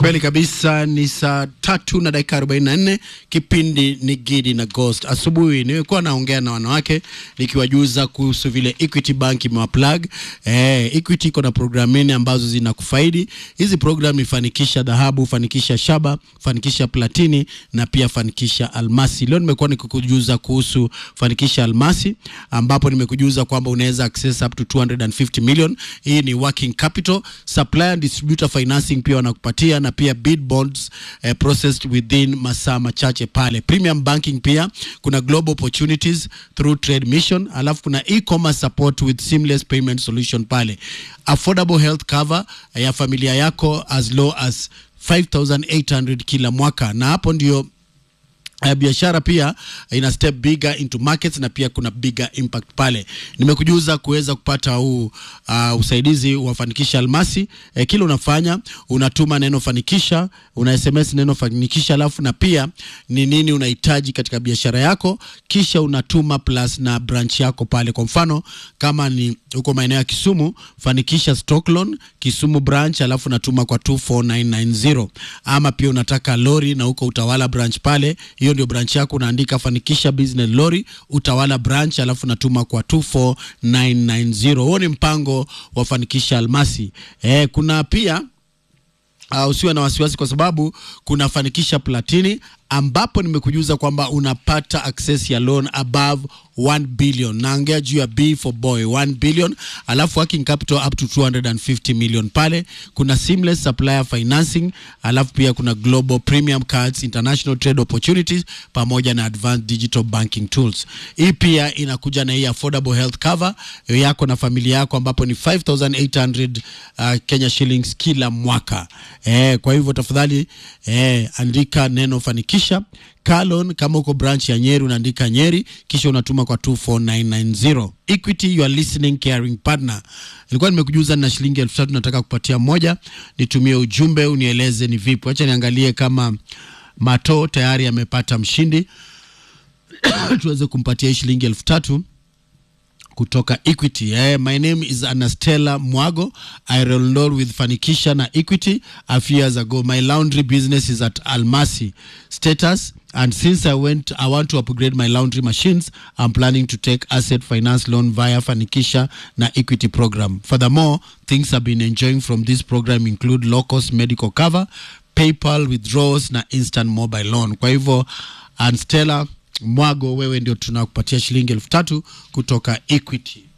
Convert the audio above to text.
Kweli kabisa, ni saa tatu na dakika arobaini na nne. Kipindi ni Gidi na Ghost. Asubuhi nimekuwa naongea na wanawake nikiwajuza kuhusu vile Equity Bank imewaplug. Eh, Equity iko na programini ambazo zinakufaidi. Hizi program ni fanikisha dhahabu, fanikisha shaba, fanikisha platini na pia fanikisha almasi. Leo nimekuwa nikikujuza kuhusu fanikisha almasi, ambapo nimekujuza kwamba unaweza access up to 250 million. Hii ni working capital. Supplier and distributor financing pia wanakupatia na pia bid bonds eh, processed within masaa machache pale. Premium banking pia kuna global opportunities through trade mission, alafu kuna e-commerce support with seamless payment solution pale. Affordable health cover eh, ya familia yako as low as 5800 kila mwaka, na hapo ndio Uh, biashara pia ina step bigger into markets na pia kuna bigger impact pale. Nimekujuza kuweza kupata huu uh, usaidizi wa Fanikisha Almasi. Eh, kile unafanya unatuma neno fanikisha, una SMS neno fanikisha, alafu na pia ni nini unahitaji katika biashara yako, kisha unatuma plus na branch yako pale. Kwa mfano kama ni huko maeneo ya Kisumu, fanikisha stock loan Kisumu branch, alafu natuma kwa 24990 ama pia unataka lori na huko Utawala branch pale hiyo ndio branch yako, unaandika fanikisha business lori Utawala branch, alafu natuma kwa 24990. Huo ni mpango wa fanikisha almasi. Eh, kuna pia Uh, usiwe na wasiwasi kwa sababu kuna fanikisha platini ambapo nimekujuza kwamba unapata access ya loan above 1 billion. Naongea juu ya B for boy 1 billion, alafu working capital up to 250 million. Pale kuna seamless supplier financing, alafu pia kuna global premium cards, international trade opportunities pamoja na advanced digital banking tools. Hii pia inakuja na hii affordable health cover yako na familia yako ambapo ni 5800 uh, Kenya shillings kila mwaka. Eh, kwa hivyo tafadhali eh, andika neno fanikisha Kalon kama uko branch ya Nyeri unaandika Nyeri kisha unatuma kwa 24990. Equity, you are listening caring partner. Nilikuwa nimekujuza na shilingi elfu tatu nataka kupatia moja, nitumie ujumbe unieleze ni vipi. Acha niangalie kama Mato tayari amepata mshindi tuweze kumpatia hii shilingi elfu tatu kutoka Equity. Eh, my name is Anastella Mwago. I enrolled with Fanikisha na Equity a few years ago. My laundry business is at Almasi status and since I went I want to upgrade my laundry machines I'm planning to take asset finance loan via Fanikisha na Equity program. Furthermore, things I've been enjoying from this program include low cost medical cover, PayPal withdrawals na instant mobile loan. Kwa hivyo Anstella Mwago, wewe ndio tunakupatia shilingi elfu tatu kutoka Equity.